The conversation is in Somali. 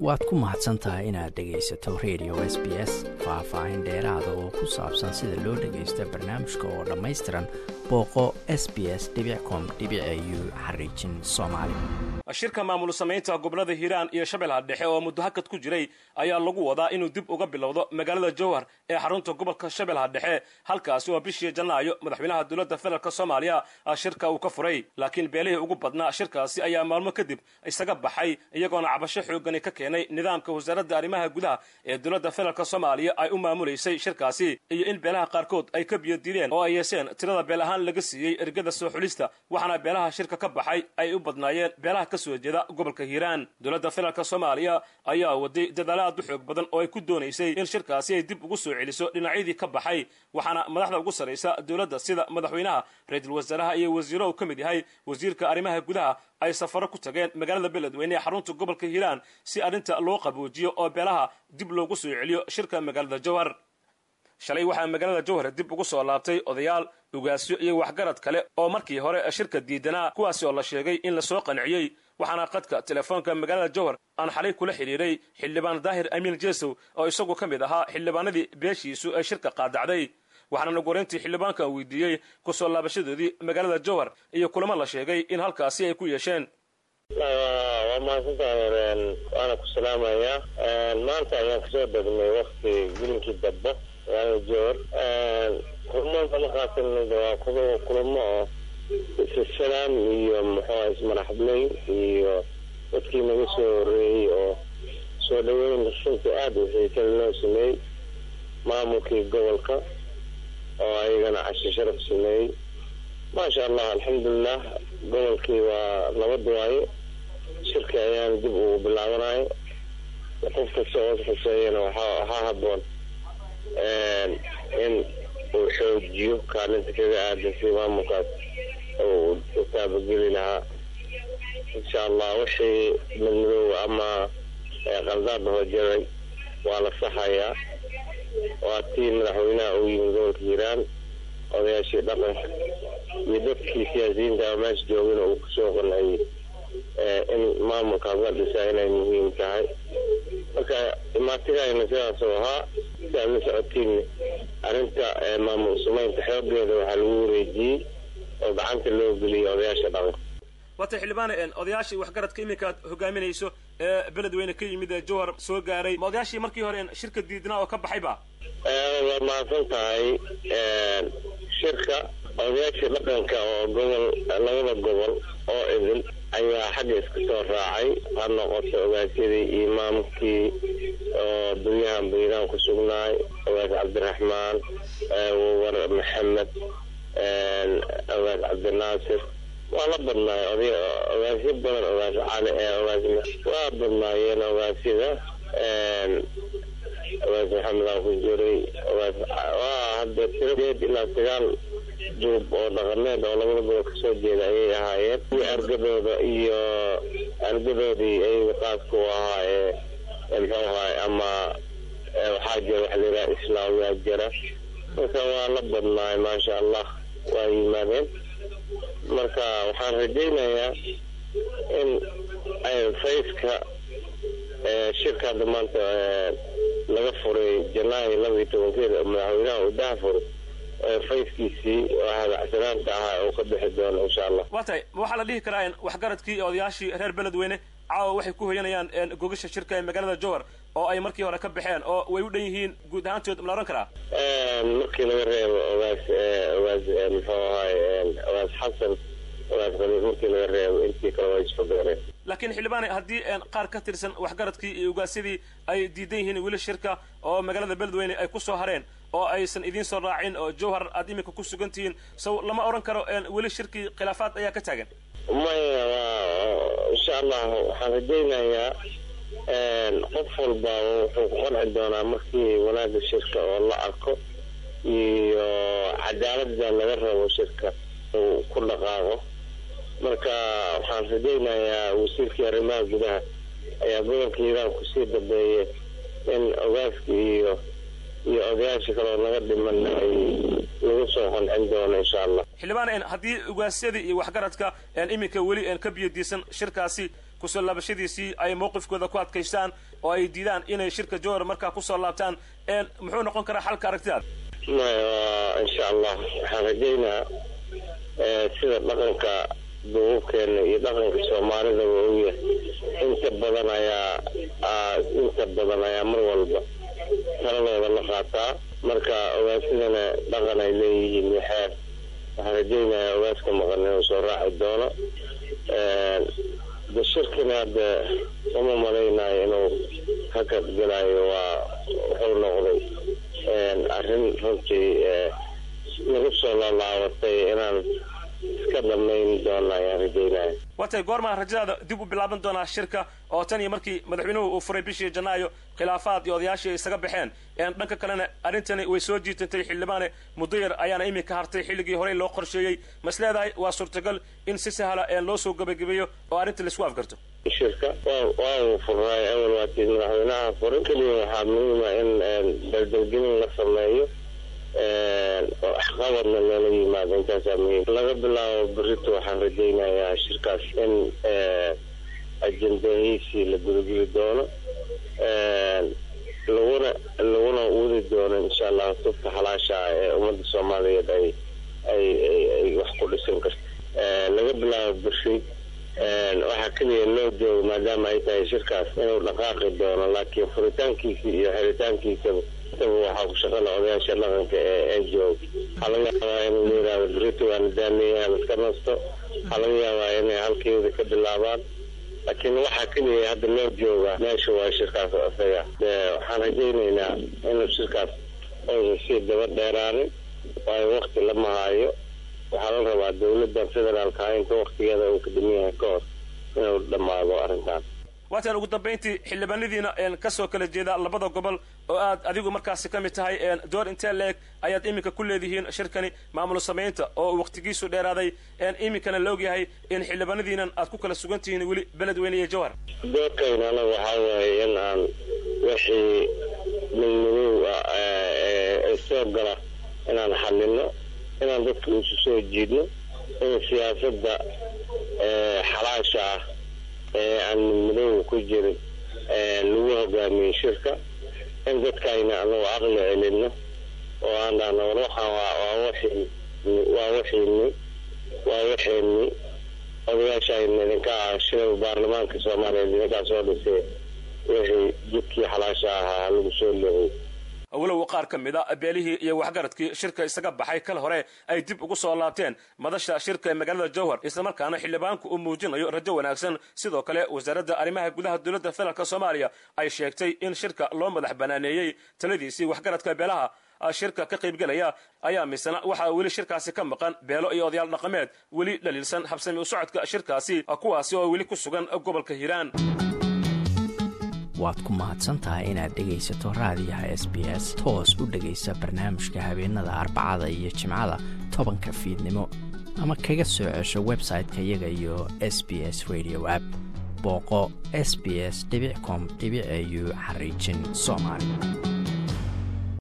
waad ku mahadsan tahay inaad dhegaysato radio s b s faah-faahin dheeraada oo ku saabsan sida loo dhagaysto barnaamijka oo dhammaystiran booqo s b s com u xariijin soomaali shirka maamul samaynta gobolada hiiraan iyo shabeellaha dhexe oo muddo hakad ku jiray ayaa lagu wadaa inuu dib uga bilowdo magaalada jowhar ee xarunta gobolka shabeellaha dhexe halkaasi oo bishii janaayo madaxweynaha dowladda federaalk soomaaliya shirka uu ka furay laakiin beelihii ugu badnaa shirkaasi ayaa maalmo kadib isaga baxay iyagoona cabasho xoogani ka keenay nidaamka wasaaradda arrimaha gudaha ee dowladda federaalk soomaaliya ay u maamulaysay shirkaasi iyo in beelaha qaarkood ay ka biyodiideen oo ay yeesheen tirada beel ahaan laga siiyey ergada soo xulista waxaana beelaha shirka ka baxay ay u badnaayeen beelaha ka soo jeeda gobolka hiiraan dowladda federaalk soomaaliya ayaa waday dadaalo aad u xoog badan oo ay ku doonaysay in shirkaasi ay dib ugu soo celiso dhinacyadii ka baxay waxaana madaxda ugu sarraysa dowladda sida madaxweynaha ra-iisul wasaaraha iyo wasiiro uu ka mid yahay wasiirka arrimaha gudaha ay safaro ku tageen magaalada beledweyne ee xarunta gobolka hiiraan si arrinta loo qaboojiyo oo beelaha dib loogu soo celiyo shirka magaalada jowhar shalay waxaa magaalada jowhar dib ugu soo laabtay odayaal ugaasyo iyo waxgarad kale oo markii hore shirka diidanaa kuwaasi oo la sheegay in lasoo qanciyey waxaana qadka telefoonka magaalada jowhar aan xalay kula xidhiidhay xildhibaan daahir amiin jeesow oo isagu ka mid ahaa xildhibaanadii beeshiisu ee shirka qaadacday waxaana nagu horeyntii xildhibaanka weydiiyey kusoo laabashadoodii magaalada jowhar iyo kulamo la sheegay in halkaasi ay ku yeesheen waa mahadsantahay waana ku salaamayaa maanta ayaan kasoo degnay wakti gilinkii dambe magaalada jowhar kulmada markaasnada waa kulamo oo isasalaam iyo muxuuha ismaraxadley iyo dadkii naga soo horeeyey oo soo dhaweyn runtii aada wixii kale loo sameeyey maamulkii gobolka oo ayagana casho sharaf sameeyey maasha allah alxamdulilah gobolkii waa nabad waaye shirki ayaan dib ugu bilaabanayo qof kasta oo xuseeyana waxaa haboon in uu xoojiyo kaalinta kaga aadan si maamulkaas u taabageli lahaa insha allah wixii madmadoow ama qaldaad hoojaray waa la saxayaa waa tii madaxweynaha uu yimid gobolka hiiraan odayaashii dhaqanka iyo dadkii siyaasiyiinta meesha joogana uu kusoo qanciyey in maamulkaas la dhisaa inay muhiim tahay marka imaatigayna sidaasoo ahaa si aad la socotiinna arrinta maamul sumaynta xoogeeda waxaa lagu wareejiyey oo gacanta loo geliyey odayaasha dhaqanka waata xildhibaane odayaashii waxgaradka iminka aad hogaaminayso ee beledweyne ka yimid ee jowhar soo gaaray ma odayaashii markii hore shirka diidnaa oo ka baxayba waa mahadsan tahay shirka odayaashii dhaqanka oo gobol labada gobol oo idil ayaa xagga iska soo raacay ha noqoto ogaasyadii imaamkii oo dunyahan bayraan ku sugnaay ogaas cabdiraxmaan war maxamed ogaas cabdinaasir waa la badnaay ogaasyo badan ogaas cali ogaas waa badnaayeen ogaasyada ogaas maxamed aan ku jiray ogaas waa hadda tiradeed ilaa sagaal duub oo dhaqaneed oo labada gobol kasoo jeeda ayay ahaayeen iyo argadooda iyo argadoodii ayaga qaadku ahaa ee muxuu ahaay ama waxaa jira waxa layidhaha islaamyaa jira marka waa la badnaay maasha allah waa yimaadeen marka waxaan rajaynayaa in fayska shirka hadda maanta laga furay janaayo laba iyo tobankeeda madaxweynaha uu daha furay fayskiisii oo hadacsanaanta ahaa uu ka bixi doono insha allah waa tahay ma waxaa la dhihi karaa waxgaradkii iyo odayaashii reer beledweyne caawa waxay ku hoyanayaan gogasha shirka ee magaalada jowhar oo ay markii hore ka baxeen oo way u dhan yihiin guud ahaantood ma la ohan karaa markii laga reebo ogaas ogaas muxuu ahaay ogaas xasan ogaas khaliif markii laga reebo intii kale waa isfagaareen laakiin xildhibaane haddii qaar ka tirsan waxgaradkii iyo ugaasyadii ay diidan yihiin weli shirka oo magaalada beledweyne ay kusoo hareen oo aysan idiin soo raacin oo jowhar aad iminka ku sugan tihiin saw lama odhan karo weli shirkii khilaafaad ayaa ka taagan maya insha allah waxaan rajaynayaa qof walba wuxuu ku qanci doonaa markii wanaagga shirka oo la arko iyo cadaalada laga rabo shirka uu ku dhaqaaqo marka waxaan rajaynayaa wasiirkii arrimaha gudaha ayaa gobolka hiiraan kusii dambeeyay in ogaaska iyo iyo odayaasha kaleo naga dhiman ay lagu soo qancin doono insha allah xildhibaan haddii ugaasyadii iyo waxgaradka iminka weli ka biyadiisan shirkaasi kusoo laabashadiisii ay mowqifkooda ku adkaystaan oo ay diidaan inay shirka jowhar markaa kusoo laabtaan muxuu noqon karaa xalka aragtidaada maya insha allah waxaan rajaynaa sida dhaqanka duububkeena iyo dhaqanka soomaalidaba ogyahay inta badan ayaa inta badan ayaa mar walba taladooda la qaataa marka ogaasidana dhaqan ay leeyihiin waxaa waxaan rajaynayaa ogaaska maqan inuu soo raaci doono de shirkina hadda uma malaynayo inuu hakad gelayo waa wuxuu noqday arrin runtii nagu soo laalaabatay inaan iska dhamayn doona ayaan rajaynaya watay goormaa rajadaada dib u bilaaban doonaa shirka oo tan iyo markii madaxweynuhu uu furay bishii janaayo khilaafaad iyo odayaashii ay isaga baxeen dhanka kalena arrintani way soo jiitantay xildhibaane muddo yar ayaana iminka hartay xilligii horey loo qorsheeyey mas leedahay waa suurtagal in si sahla loo soo gebagabeeyo oo arrinta laisku afgarto shirka waa uu furnaay awal waatii madaxweynaha furay keliya waxaa muhiima in daldalgelin la sameeyo waxqabadna loola yimaado intaasaa muhiim laga bilaabo berito waxaan rajaynayaa shirkaas in ajendahiisii la gudageli doono laguna laguna wadi doono insha allah tubta xalaasha ah ee ummadda soomaaliyeed ay ay ay wax ku dhisan karto laga bilaabo berri waxaa keliya loo joogo maadaama ay tahay shirkaas inuu dhaqaaqi doono laakiin furitaankiisa iyo xiritaankiisaba intaba waxaa ku shaqala odayaasha dhaqanka ee ee jooga waxaa laga yaabaa in la yihahdo berito waana daameeyahan iska nasto waxaa laga yaabaa inay halkeeda ka bilaabaan laakiin waxaa keliya hadda loo joogaa meesha waa shirkaas isaga waxaan rajaynaynaa inuu shirkaas oysan sii daba dheeraanin waayo wakti lama haayo waxaa la rabaa dawladda federaalka inta waktigeeda uu ka dhiman yahay ka hor inuu dhammaado arrintan waataan ugu dambayntii xildhibaanadiina kasoo kala jeeda labada gobol oo aad adigu markaasi ka mid tahay door intee leeg ayaad iminka ku leedihiin shirkani maamul samaynta oo waktigiisu dheeraaday iminkana la ogyahay in xildhibaanadiinan aad ku kala sugan tihiin weli beledweyne iyo jawhar doorkayna anaga waxaa waaye in aan wixii midmadow ee soo gala inaan xalino inaan dadka isu soo jiidno in siyaasadda xalaasha ah ee aan midmadowga ku jirin lagu hogaamiyey shirka in dadkayna anagu aqli celino oo aan dhahno war waxaan waa wixii waa wixiini waa wixeeni odayaashayna idinka ah shirada baarlamaanka soomaaliyeed idinkaa soo dhisay wixii jidkii xalaasha ahaa lagu soo leexiyey walow qaar ka mid a beelihii iyo waxgaradkii shirka isaga baxay kal hore ay dib ugu soo laabteen madasha shirka ee magaalada jowhar islamarkaana xildhibaanku uu muujinayo rajo wanaagsan sidoo kale wasaaradda arrimaha gudaha dowladda federaalk soomaaliya ay sheegtay in shirka loo madax banaaneeyey taladiisii waxgaradka beelaha shirka ka qaybgelaya ayaa misena waxaa weli shirkaasi ka maqan beelo iyo odayaal dhaqameed weli dhaliilsan habsami u socodka shirkaasi kuwaasi oo weli ku sugan gobolka hiiraan waad ku mahadsantahay inaad dhegaysato raadiyaha s b s toos u dhegaysa barnaamijka habeenada arbacada iyo jimcada tobanka fiidnimo ama kaga soo cesho website-ka iyaga iyo s b s radio app booqo s b s com au xariijin soomaali